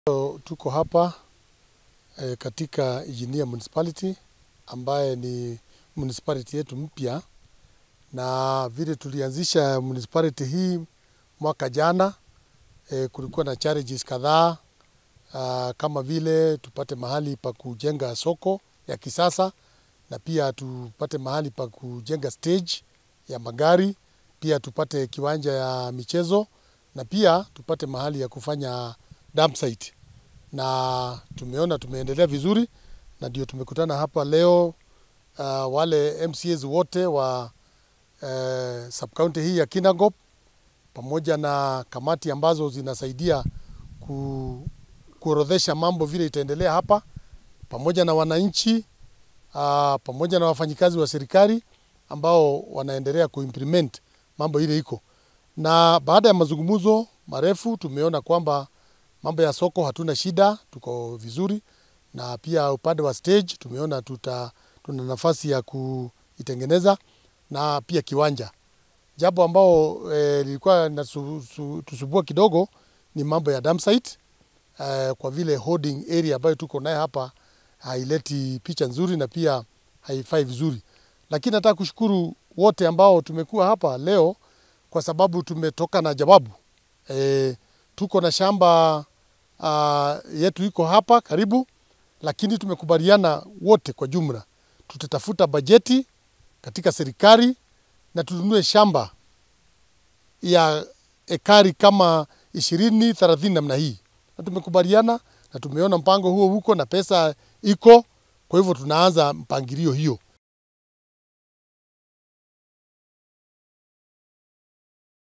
Tuko hapa e, katika Engineer Municipality ambaye ni municipality yetu mpya, na vile tulianzisha municipality hii mwaka jana e, kulikuwa na challenges kadhaa ah, kama vile tupate mahali pa kujenga soko ya kisasa na pia tupate mahali pa kujenga stage ya magari, pia tupate kiwanja ya michezo na pia tupate mahali ya kufanya dump site na tumeona tumeendelea vizuri, na ndio tumekutana hapa leo uh, wale MCAs wote wa uh, subcounty hii ya Kinangop pamoja na kamati ambazo zinasaidia ku, kuorodhesha mambo vile itaendelea hapa, pamoja na wananchi uh, pamoja na wafanyikazi wa serikali ambao wanaendelea kuimplement mambo ile iko. Na baada ya mazungumzo marefu tumeona kwamba mambo ya soko hatuna shida, tuko vizuri, na pia upande wa stage tumeona tuta, tuna nafasi ya kuitengeneza na pia kiwanja. Jambo ambao eh, lilikuwa natusumbua kidogo ni mambo ya dump site eh, kwa vile holding area ambayo tuko naye hapa haileti picha nzuri na pia haifai vizuri, lakini nataka kushukuru wote ambao tumekuwa hapa leo kwa sababu tumetoka na jawabu eh, tuko na shamba uh, yetu iko hapa karibu, lakini tumekubaliana wote kwa jumla tutatafuta bajeti katika serikali na tununue shamba ya ekari kama ishirini thelathini namna hii, na tumekubaliana na tumeona mpango huo huko na pesa iko, kwa hivyo tunaanza mpangilio hiyo.